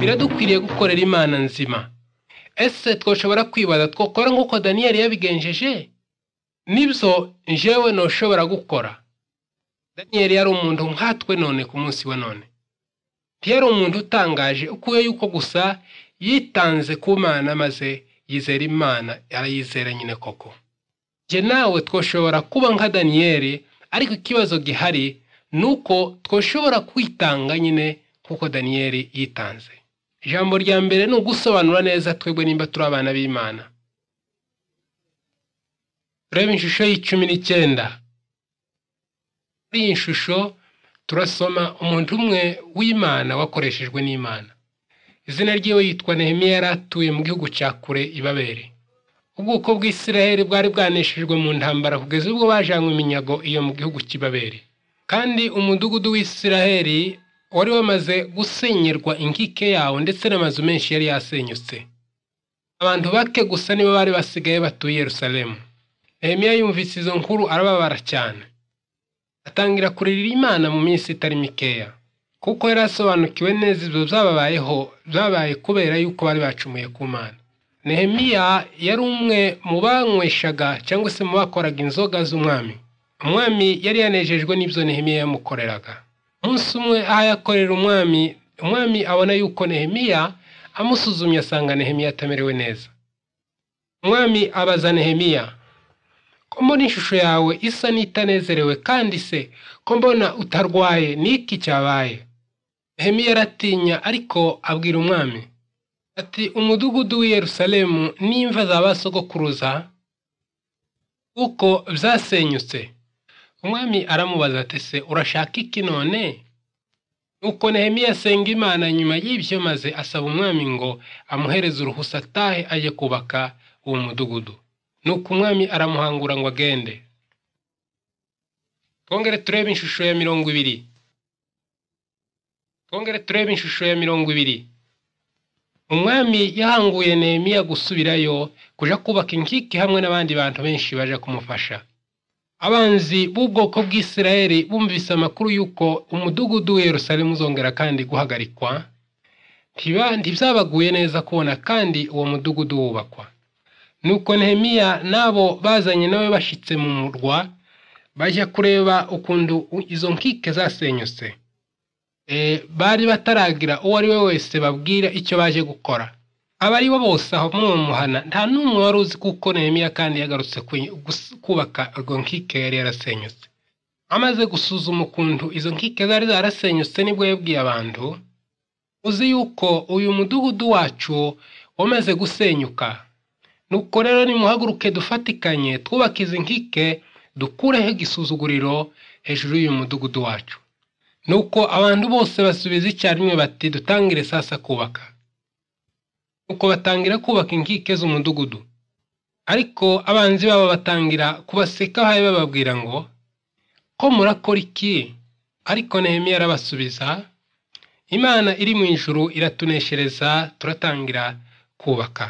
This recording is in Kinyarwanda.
biradukwiriye gukorera imana nzima ese twashobora kwibaza twakora nk'uko daniyeli yabigenjeje nibyo njyewe ntushobora gukora daniyeli yari umuntu nkatwe none ku munsi wa none ntiyari umuntu utangaje ukuye yuko gusa yitanze ku mana maze yizera imana arayizera nyine koko njye nawe twashobora kuba nka daniyeli ariko ikibazo gihari ni uko twashobora kwitanga nyine nk'uko daniyeli yitanze ijambo rya mbere ni ugusobanura neza twebwe nimba turi abana b'imana turebe ishusho y'icumi n'icyenda muri iyi shusho turasoma umuntu umwe w'imana wakoreshejwe n'imana izina ryiwe yitwa nehemiya yari atuye mu gihugu cya kure ibabere ubwoko bw'isiraheli bwari bwaneshejwe mu ntambara kugeza ubwo bajanywe iminyago iyo mu gihugu cy'ibabere kandi umudugudu w'isiraheli wari wamaze gusenyerwa inkike yawo ndetse n'amazu menshi yari yasenyutse abantu bake gusa nibo bari basigaye batuye i yerusalemu nehemiya yumvise izo nkuru arababara cyane atangira kurira imana mu minsi itari mikeya kuko yari asobanukiwe neza ibyo byababayeho byabaye kubera yuko bari bacumuye ku mana nehemiya yari umwe mu banyweshaga cyangwa se mu bakoraga inzoga z'umwami umwami yari yanejejwe n'ibyo nehemiya yamukoreraga umunsi umwe aho yakorera umwami umwami abona yuko nehemiya amusuzumye asanga nehemiya atamerewe neza umwami abaza nehemiya ko mbona ishusho yawe isa n'itanezerewe kandi se ko mbona utarwaye n'iki cyabaye nehemiya aratinya ariko abwira umwami ati umudugudu w'i yerusalemu n'imva za ba sogokuruza kuko byasenyutse umwami aramubaza ati se urashaka iki none nuko nehemiya asenga imana nyuma y'ibyo maze asaba umwami ngo amuhereze uruhusa atahe ajye kubaka uwo mudugudu nuko umwami aramuhangura ngo agende twongere turebe ishusho ya mirongo ibiri twongere turebe ishusho ya mirongo ibiri umwami yahanguye nehemiya gusubirayo kuja kubaka inkike hamwe n'abandi bantu benshi baje kumufasha abanzi b'ubwoko bw'isirayeli bumvise amakuru y'uko umudugudu w'i yerusalemu uzongera kandi guhagarikwa ntibyabaguye neza kubona kandi uwo mudugudu wubakwa nuko nehemiya n'abo bazanye nawe bashitse mu murwa bajya kureba ukuntu izo nkike zasenyutse bari bataragira uwo ari we wese babwira icyo baje gukora abari bo bose aho muhana nta n'umwe wari uzi kuko nehemiya kandi yagarutse kubaka urwo nkike yari yarasenyutse amaze gusuzuma ukuntu izo nkike zari zarasenyutse nibwo yabwiye abantu uzi yuko uyu mudugudu wacu wamaze gusenyuka nuko rero nimuhaguruke dufatikanye twubake izi nkike dukureho igisuzuguriro hejuru y'uyu mudugudu wacu nuko abantu bose basubiza icyarimwe bati dutangire sasa kubaka nuko batangira kubaka inkike z'umudugudu ariko abanzi babo batangira kubaseka aho bababwira ngo ko murakora iki ariko nehemiya arabasubiza imana iri mu ijuru iratuneshereza turatangira kubaka